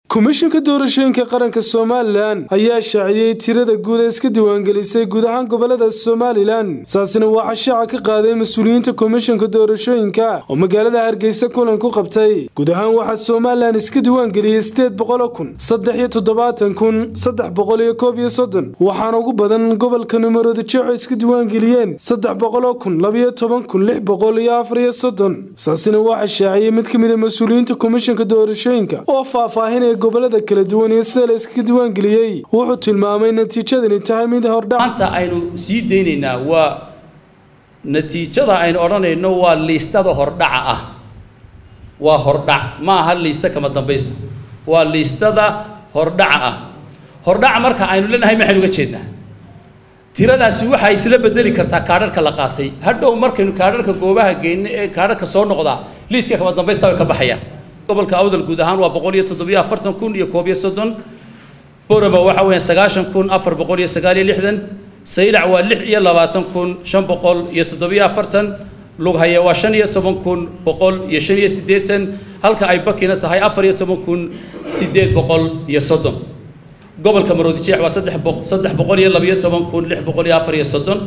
komishanka doorashooyinka qaranka somalilan ayaa shaaciyey tirada guud ee iska diiwaangelisay guud ahaan gobolada somalilan saasina waxaa shaaca ka qaaday mas-uuliyiinta komishanka doorashooyinka oo magaalada hargeysa kulan ku qabtay guud ahaan waxaa somalilan iska diiwaangeliyey sideed boqolo kun saddex iyo toddobaatan kun saddex boqol iyo koob iyo soddon waxaana ugu badan gobolka numaroodi jeexo iska diiwaangeliyeen saddex boqolo kun labiyo toban kun lix boqol iyo afar iyo soddon saasina waxaa shaaciyey mid ka mid a mas-uuliyiinta komishanka doorashooyinka oo faahfaahinaya gobolada kala duwan iyo sida la iskaga diiwaangeliyey wuxuu tilmaamay natiijadani tahay mid hordhac maanta aynu sii daynaynaa waa natiijada aynu odhanayno waa liistada hordhaca ah waa hordhac ma aha liista kama dambaysta waa liistada hordhaca ah hordhaca marka aynu leenahay maxaynu uga jeednaa tiradaasi waxay isla bedeli kartaa kaadharka la qaatay hadhow markaynu kaadharka goobaha geyno ee kaadharka soo noqdaa liiska kama dambaysta way ka baxayaan gobolka awdal guud ahaan waa boqol iyo toddobiyo afartan kun iyo koob iyo soddon borama waxa weeyaan sagaashan kun afar boqol iyo sagaal iyo lixdan saylac waa lix iyo labaatan kun shan boqol iyo toddobiyo afartan lughaya waa shan iyo toban kun boqol iyo shan iyo siddeetan halka ay bakina tahay afar iyo toban kun siddeed boqol iyo soddon gobolka maroodijeex waa saddex boq saddex boqol iyo labiyo toban kun lix boqol iyo afar iyo soddon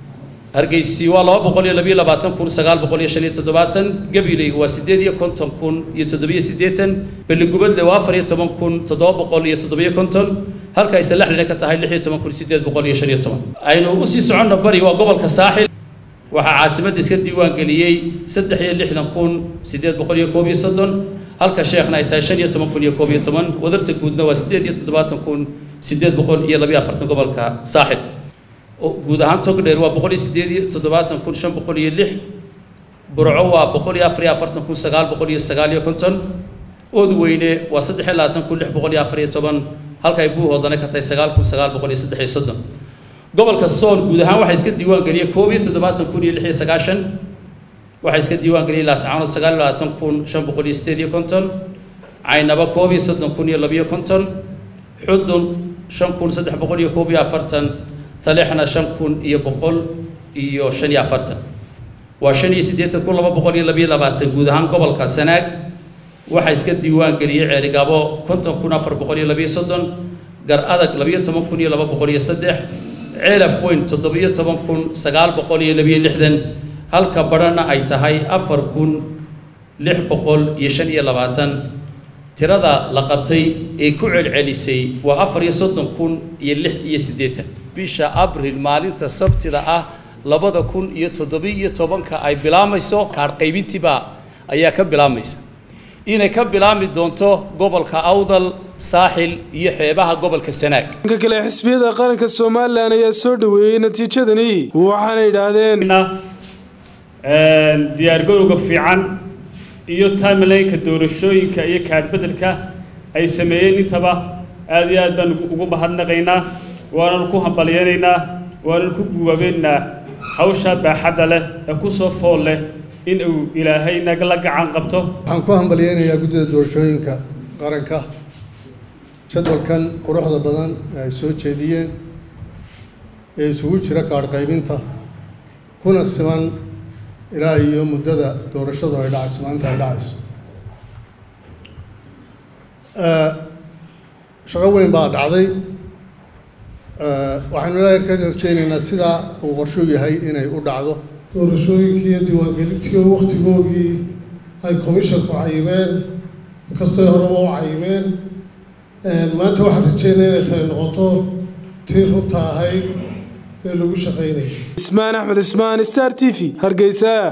hargeysi waa laba boqol iyo labiyo labaatan kun sagaal boqol iyo shan iyo toddobaatan gabileyga waa siddeed iyo konton kun iyo toddobiyo siddeetan beligubadle waa afar iyo toban kun toddoba boqol iyo toddobiyo konton halka ay salaxlina ka tahay lix iyo toban kun siddeed boqol iyo shan iyo toban aynu usii soconno bari waa gobolka saaxil waxaa caasimadda iska diiwaangeliyey saddex iyo lixdan kun siddeed boqol iyo koob iyo soddon halka sheekhna ay tahay shan iyo toban kun iyo koob iyo toban wadarta guudna waa siddeed iyo toddobaatan kun siddeed boqol iyo labiyo afartan gobolka saaxil guud ahaan togdheer waa boqol iyo siddeed iyo toddobaatan kun shan boqol iyo lix burco waa boqol iyo afar iyo afartan kun sagaal boqol iyo sagaal iyo konton oodweyne waa saddex iyo labaatan kun lix boqol iyo afar iyo toban halka ay buuhoodana ka tahay sagaal kun sagaal boqol iyo saddex iyo soddon gobolka sool guud ahaan waxaa iska diiwaan geliyey koob iyo toddobaatan kun iyo lix iyo sagaashan waxaa iska diiwaan geliyey laascaanood sagaal iyo labaatan kun shan boqol iyo siddeed iyo konton caynaba koob iyo soddon kun iyo labiyo konton xudun shan kun saddex boqol iyo koob iyo afartan talexna shan kun iyo boqol iyo shan iyo afartan waa shan iyo siddeetan kun laba boqol iyo labiyo labaatan guud ahaan gobolka sanaag waxaa iska diiwaan geliyey ceerigaabo konton kun afar boqol iyo labiyo soddon gar adag labiyo toban kun iyo laba boqol iyo saddex ceelaf weyn toddobiyo toban kun sagaal boqol iyo labiyo lixdan halka badhana ay tahay afar kun lix boqol iyo shan iyo labaatan tirada la qabtay ee ku celcelisay waa afar iyo soddon kun iyo lix iyo siddeetan bisha abril maalinta sabtida ah labada kun iyo toddobiyo tobanka ay bilaamayso kaadh qaybintiibaa ayaa ka bilaamaysa inay ka bilaami doonto gobolka awdal saaxil iyo xeebaha gobolka sanaag dhanka kale xisbiyada qaranka somalilan ayaa soo dhoweeyey natiijadani waxaana yidhaahdeen diyaargarowga fiican iyo timelineka doorashooyinka iyo kaadhbedelka ay sameeyeen intaba aada iyo aad baan ugu mahadnaqaynaa waananu ku hambalyaynaynaa waananu ku guwaabeynaa hawshaa baaxadda leh ee ku soo fool leh in uu ilaahay naga la gacan qabto waxaan ku hambalyaynayaa guddida doorashooyinka qaranka jadwalkan quruxda badan ee ay soo jeediyeen ee isugu jira kaadh qaybinta kuna siman ilaa iyo muddada doorashadu ay dhacayso maalinta ay dhacayso shaqo weyn baa dhacday waxaynu ilaahay ka rajaynaynaa sidaa uu qorshuu yahay inay u dhacdo doorashooyinkii iyo diiwaangelintii oo wakhtigoogii ay commishanku cayimeen inkastay horeba u cayimeen maanta waxaan rajeynaya inay tani noqoto tii runta ahayd ee lagu shaqaynayay ismaan axmed ismaan star t v hargeysa